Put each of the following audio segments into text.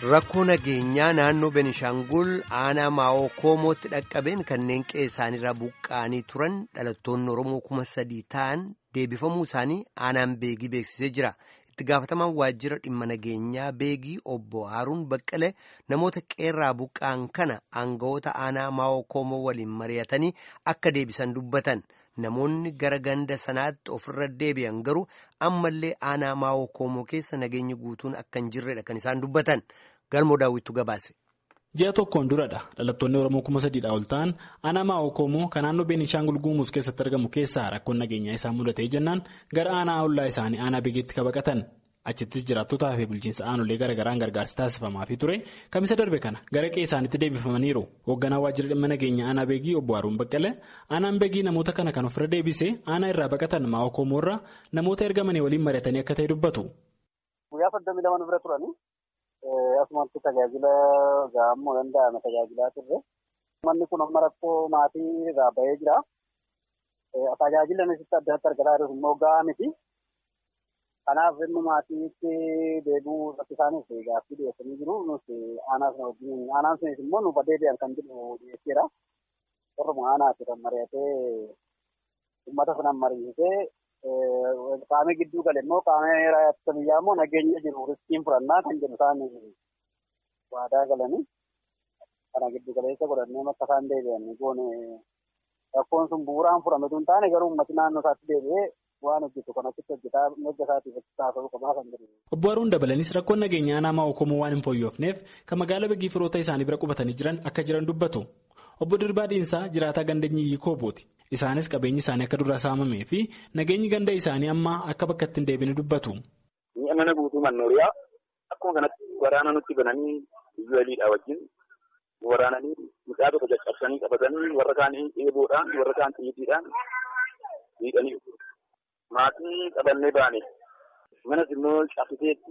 Rakkoo nageenyaa naannoo Benishaangul aanaa Maawoo Koomootti dhaqqabeen kanneen qe'ee isaaniirraa buqqa'anii turan dhalattoonni Oromoo kuma sadii ta'an deebifamuu isaanii aanaan beegii beeksisee jira. Itti gaafatamaan waajjira dhimma nageenyaa beegii obbo Haaruun Baqqalee namoota qeerraa buqqa'an kana aangawoota aanaa Maawoo Koomoo waliin mari'atanii akka deebisan dubbatan. Namoonni gara ganda sanaatti ofirra deebi'an garuu ammallee aanaa Maawoo Koomoo keessa nageenyi guutuun akka hin jirredha kan isaan dubbatan. Galmoo daawwittu gabaase. Ji'a tokkoon duradha dhalattoonni Oromoo kuma sadiidha ol ta'an aanaa Maawoo Koomoo kan naannoo Beenishaangul Guumuus keessatti argamu keessaa rakkoon nageenyaa isaan mudatee jennaan gara aanaa ollaa isaanii aanaa beekiitti kabaqatan. Achittis jiraattotaa fi bulchiinsa aanolee garaagaraan gargaarsi taasifamaafii ture kamisa darbe kana gara qe'ee isaaniitti deebifamaniiru hoogganaa waajjira dhimma nageenya aanaa beegii obbo Haaruun Baqqalee aanaan beegii namoota kana kan ofirra deebisee aanaa irraa baqatan maa'oo koomoorraa namoota ergamanii waliin mari'atanii akka ta'e dubbatu. Guyyaa soddomii lama bira turanii asumatti tajaajila gahamuu danda'ame tajaajilaa turre manni kun amma rakkoo maatii irraa bahee jira tajaajila asitti adda adda argataa jiru immoo gahaa miti. Kanaaf inni maatiitti deebi'uu irratti isaaniif gaaffii dhiyeessanii jiru. Aanaa sana wajjin aanaan sunis immoo nuuf deebi'an kan jedhu dhiyeesseera. Warruma aanaati kan mari'atee uummata sanaan mari'isee qaamni gidduu gale immoo qaamni raayyaa biyyaa immoo nageenya jiru riskiin fudhannaa kan jedhu isaan waadaa galanii kana giddu galeessa godhannee akka isaan deebi'an goone rakkoon sun bu'uuraan fudhame tun taane garuu uummati naannoo isaatti deebi'ee waan hojjetu kanatti hojjetaa mirga isaatiif taasisuu qabaa kan jedhu. Obbo Haruun dabalanis rakkoon nageenyaa aanaa Maawoo Koomoo waan hin fooyyofneef kan magaalaa Beegii firoota isaanii bira qubatanii jiran akka jiran dubbatu. Obbo Dirbaa Diinsaa jiraataa ganda Nyiyyii Koobooti. Isaanis qabeenyi isaanii akka duraa saamamee fi nageenyi ganda isaanii amma akka bakka itti hin deebine dubbatu. Mi'a mana guutuu mannooriyaa akkuma kanatti waraana nutti bananii biyya waliidhaa wajjin waraananii midhaa tokko caccabsanii qabatanii warra kaanii eeboodhaan warra kaan xiyyiidhaan miidhanii maatii qabannee baane manas immoo cabsiteetti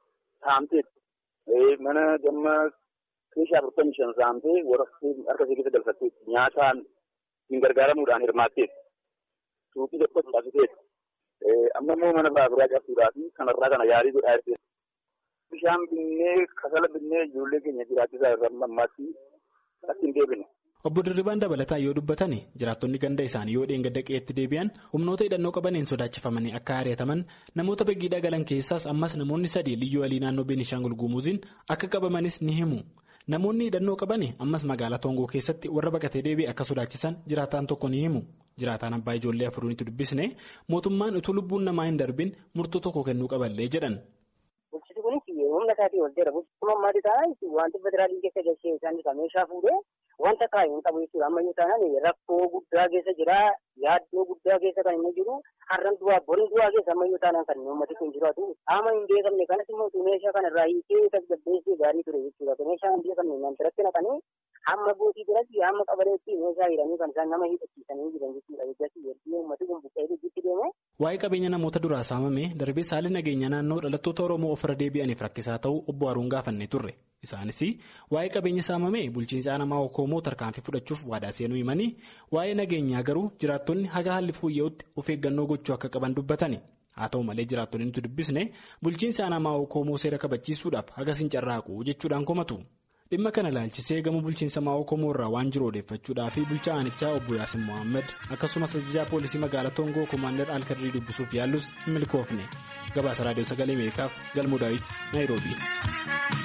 saamteetti mana gamma keeshaa afurtamii shan saamtee warra harka ishee keessa galfatteetti nyaataan ittiin gargaaramuudhaan hirmaatteetti suuqii tokkos cabsiteetti amma immoo mana baaburaa cabsuudhaa fi kanarraa kana yaalii godhaa jirti. Bishaan binnee kasala binnee ijoollee keenya jiraachisaa irra ammaatti akka hin deebine. Obbo Dirribaan dabalataan yoo dubbatan jiraattonni ganda isaanii yoo dheengadda qe'eetti deebi'an humnoota hidhannoo qabaniin sodaachifamanii akka ari'ataman namoota beegiidhaa galan keessaas ammas namoonni sadii liyyuu walii naannoo Beenishaangul Guumuuziin akka qabamanis ni himu. Namoonni hidhannoo qaban ammas magaalaa Toongoo keessatti warra baqatee deebi'e akka sodaachisan jiraataan tokko ni himu. Jiraataan abbaa ijoollee afuriinitti dubbisne mootummaan utuu lubbuun namaa hin darbin murtoo tokko kennuu qaballee jedhan. Bulchiti kunis humna isaatii ol jira. Bulchiti ammaati taanaan wanti federaalii keessa galchee isaan meeshaa fuudhee wanta kaa'e hin qabu jechuudha. Ammayyuu taanaan rakkoo guddaa keessa jira. Yaaddoo guddaa keessa kan inni jiru. Har'an du'aa borin du'aa keessa ammayyuu taanaan kan uummati kun jiraatu. Qaama hin beekamne kanas immoo meeshaa kana irraa hiikee tasgabbeessee gaarii ture jechuudha. Meeshaa hin beekamne nan biratti naqanii hamma gootii biratti hamma qabareetti meeshaa hidhanii kan isaan nama hidhachiisanii jiran jechuudha. Eeggatti yeroo uummati kun buqqee hojjetti deeme. Waa'ee qabeenya namoota duraa saamame darbee saalli nageenya naannoo dhalattoota Oromoo ofirra deebi'aniif rakkisaa ta'uu obbo Haruun gaafannee turre. Isaanis waa'ee qabeenya saamame bulchiinsi aanaa Maawoo Koomoo tarkaanfii fudhachuuf waadaa seenuu himanii waa'ee nageenyaa garuu jiraattonni haga haalli fooyya'utti of eeggannoo gochuu akka qaban dubbatani. Haa ta'u malee jiraattonni nuti dubbisne bulchiinsi aanaa Maawoo Koomoo seera kabachiisuudhaaf hagas hin carraaqu jechuudhaan komatu. Dhimma kana ilaalchisee gama bulchiinsa Maawoo Koomoo irraa waan jiru odeeffachuudhaa fi bulchaa aanichaa obbo Yaasin Mohaammed akkasumas ajajaa poolisii magaalaa Toongoo Komaander Alkadrii dubbisuuf yaallus hin milkoofne. Gabaasa Raadiyoo Sagalee Ameerikaaf Galmoo Daawit Naayiroobii.